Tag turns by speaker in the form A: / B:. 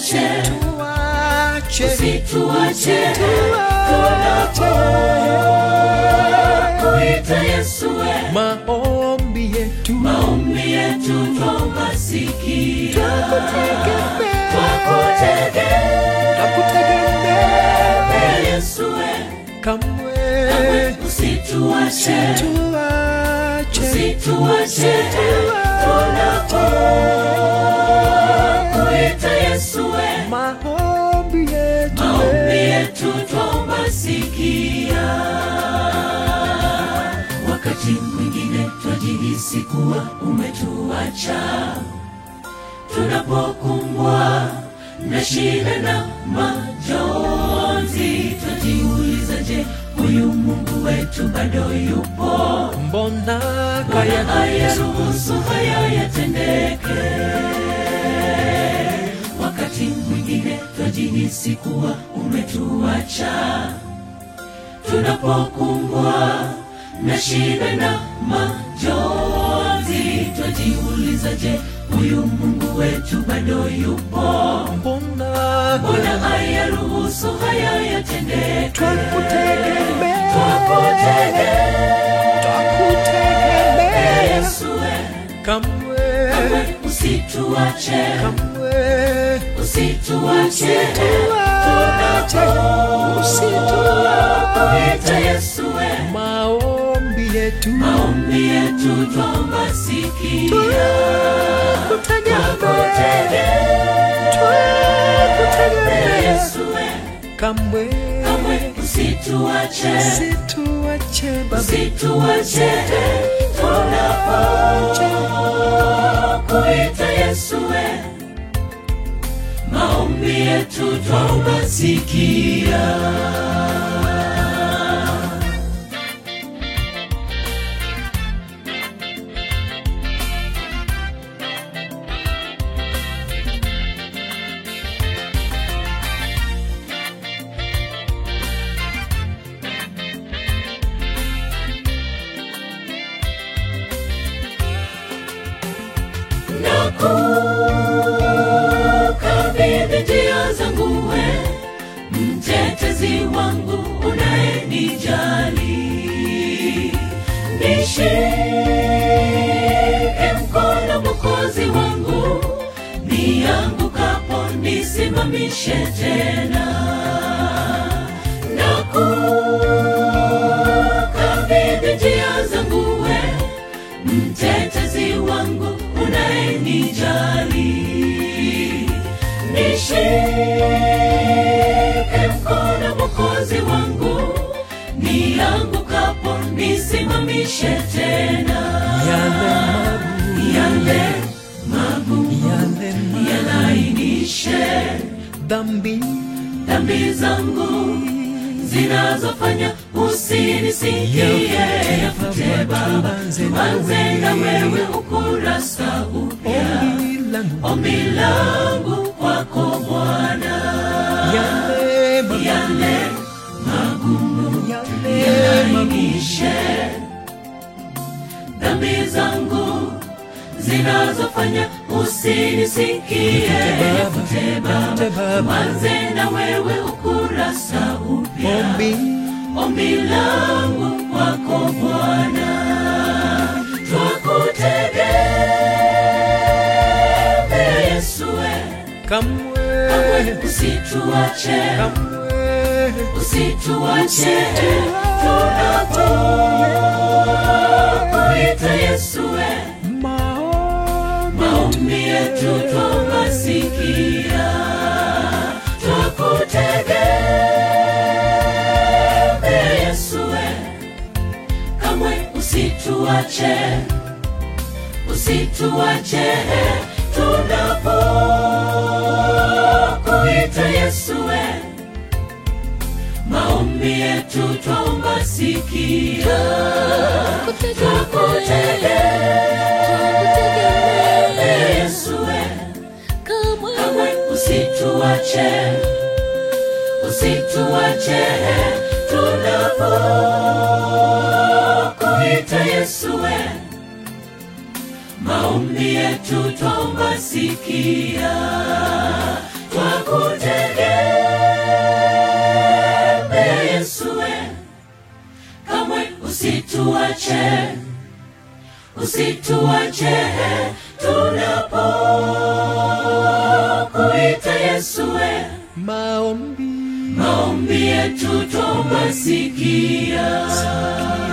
A: usituache
B: tuache
A: usituache tunapokuita Yesu we
B: maombi yetu
A: maombi yetu twomba sikia
B: Tukutegemea.
A: twakutegemea
B: nakutegemea
A: Yesu we
B: kamwe
A: usituache
B: tuache
A: usituache tunapokuita Yesu we
B: maombi yetu
A: maombi yetu twomba sikia wakati mwingine twajihisi kuwa umetuacha tunapokumbwa na shida na majonzi twajiuliza je huyu mungu wetu bado yupo
B: mbona
A: Bwana
B: kaya
A: ayaruhusu haya yatendeke. Wakati mwingine twajihisi kuwa umetuacha, tunapokumbwa na shida na majonzi, twajiuliza, je, huyu Mungu wetu bado yupo?
B: mbona
A: Mbona ayaruhusu haya yatendeke?
B: twakutegemea
A: Twakutegemea
B: twakutegemea
A: Yesu, we.
B: kamwe
A: usituache
B: kamwe
A: usituache
B: tuache
A: tunapokuita Yesu we
B: maombi yetu
A: maombi yetu twomba sikia Twakutegemea Yesu we
B: kamwe
A: kamwe usituache
B: situache baba
A: usituache tunapokuita Yesu we maombi yetu twomba sikia nakukabidhi njia zangu we mtetezi wangu unayenijali nishike mkono mwokozi wangu niangukapo nisimamishe tena nakukabidhi njia zangu we mtetezi wangu unayenijali nishike mkono mwokozi wangu niangukapo nisimamishe tena
B: yale
A: yale
B: magu
A: magumu
B: yale magu
A: yalainishe
B: dhambi
A: dhambi zangu zinazofanya usinisikie yafute baba tuanze na wewe ukurasa upya
B: ombi langu
A: ombi langu kwako bwana
B: yale magu
A: yale magumu
B: yale magu
A: yalainishe dhambi zangu zinazofanya usinisikie yafute baba
B: Yafute Baba.
A: tuanze na wewe ukurasa upya
B: ombi
A: ombi langu kwako Bwana, twakutegemea Yesu, we
B: kamwe
A: usituache,
B: kamwe
A: usituache tunapokuita Yesu, we
B: maombi
A: maombi yetu twomba sikia, twakutegemea Yesu, we kamwe usituache, usituache tunapokuita Yesu, we maombi yetu twomba sikia, twakutegemea Yesu, we kamwe usituache, usituache tunapokuita Yesu, we maombi yetu twomba sikia, Twaku twakutegemea Yesu we, kamwe usituache, usituache tunapokuita Yesu we,
B: maombi
A: maombi yetu twomasikia